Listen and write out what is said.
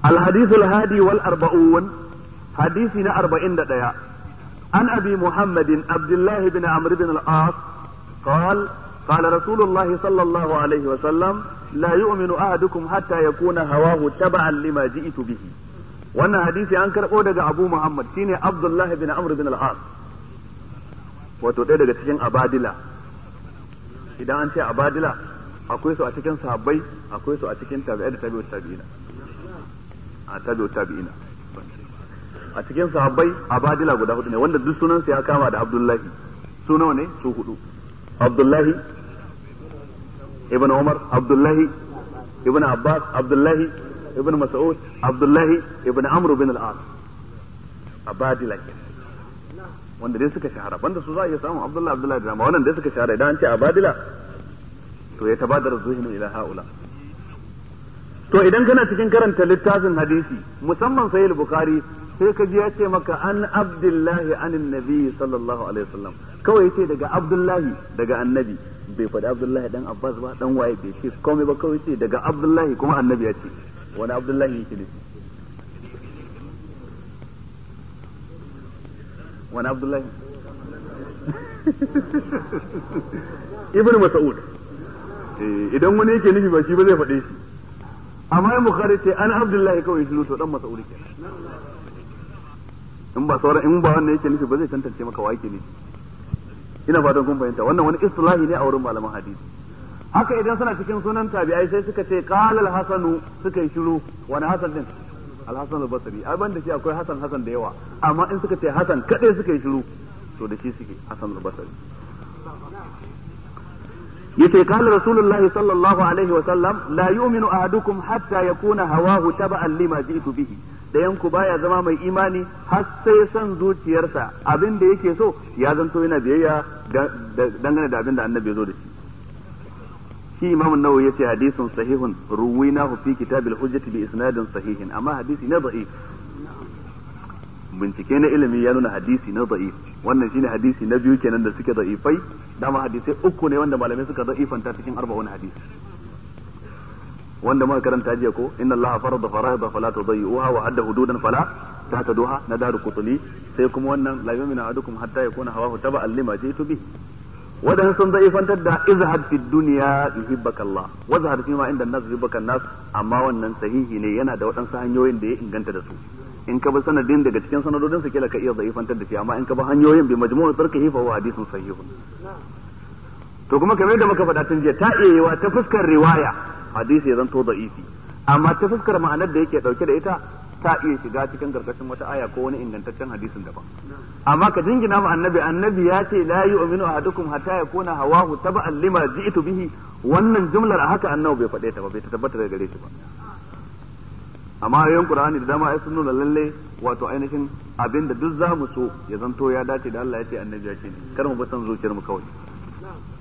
الحديث الهادي والأربعون حديثنا أربعين دقيقة عن أبي محمد عبد الله بن عمرو بن العاص قال قال رسول الله صلى الله عليه وسلم لا يؤمن أحدكم حتى يكون هواه تبعا لما جئت به wannan hadisi an karɓo daga Abu Muhammad shine Abdullah bin Amr bin al-As wato ɗaya daga cikin abadila idan an ce abadila akwai su a cikin sahabbai akwai su a cikin tabi'ai da tabi'ut tabi'ina a tabi'ut tabi'ina a cikin sahabbai abadila guda hudu ne wanda duk sunansa ya kama da Abdullahi su nawa ne su hudu Abdullahi ibn Umar Abdullahi ibn Abbas Abdullahi ibn Mas'ud Abdullahi ibn Amr bin al-As abadila ke wanda dai suka shahara banda su za a iya samun Abdullahi Abdullahi da wannan dai suka shahara idan an ce abadila to ya tabadar zuhinu ila haula to idan kana cikin karanta littafin hadisi musamman sahih bukhari sai ka ji ya ce maka an abdullahi anin nabi sallallahu alaihi wasallam kawai yace daga abdullahi daga annabi bai faɗi abdullahi dan abbas ba dan waye bai ce komai ba kawai ce daga abdullahi kuma annabi ya ce wani abdullahi yake nufi wani abdullahi ibnu mas'ud idan wani yake nufi ba shi ba zai faɗe shi amma in bukhari ce an abdullahi kawai shi to dan mas'ud kenan in ba sauran in ba wannan yake nufi ba zai tantance maka wa yake nufi ina fatan kun fahimta wannan wani istilahi ne a wurin malaman hadisi haka idan suna cikin sunan tabi'ai sai suka ce qala al-hasanu suka yi shiru wani hasan din al-hasan al-basri ai banda shi akwai hasan hasan da yawa amma in suka ce hasan kadai suka yi shiru to da shi suke hasan al-basri yace qala rasulullah sallallahu alaihi wa sallam la yu'minu ahadukum hatta yakuna hawahu taba'an lima ji'tu bihi dayan ku baya zama mai imani har sai son zuciyarsa abin da yake so ya zanto yana biyayya dangane da abin da annabi ya zo da shi shi imam an-nawawi yace hadisun sahihun ruwinahu fi kitabil hujjati bi isnadin sahihin amma hadisi na da'if bincike na ilimi ya nuna hadisi na da'if wannan shine hadisi na biyu kenan da suke da'ifai dama hadisai uku ne wanda malamai suka da'ifanta cikin arba'un hadisi wanda muka karanta jiya ko inna allaha farada fara'ida fala tudayyuha wa adda hududan fala tahtaduha na daru qutli sai kuma wannan la yu'minu ahadukum hatta yakuna hawahu taba'an lima jitu bi wadan sun daifantar da izhad fi dunya yuhibbaka Allah wa zahad fi ma inda nas yuhibbaka nas amma wannan sahihi ne yana da waɗansu hanyoyin da ya inganta da su in ka bi sanadin daga cikin sanadodin su kila ka iya daifantar da shi amma in ka bi hanyoyin bi majmu'u tarkihi fa huwa hadithun sahihun to kuma kamar da muka faɗa tun jiya ta iya yiwa ta fuskar riwaya hadisi ya zanto da'ifi amma ta fuskar ma'anar da yake dauke da ita ta iya shiga cikin karkashin wata aya ko wani ingantaccen hadisin daban amma ka jingina ma annabi annabi ya ce la yu'minu ahadukum hatta yakuna hawahu taba'an lima ji'tu bihi wannan jumlar a haka annabi bai faɗe ta ba bai ta tabbata daga gare shi ba amma ayoyin qur'ani da dama ai sun nuna lalle wato ainihin abinda duk za mu so ya zanto ya dace da Allah ya ce annabi ya ce kar mu bi san zuciyar mu kawai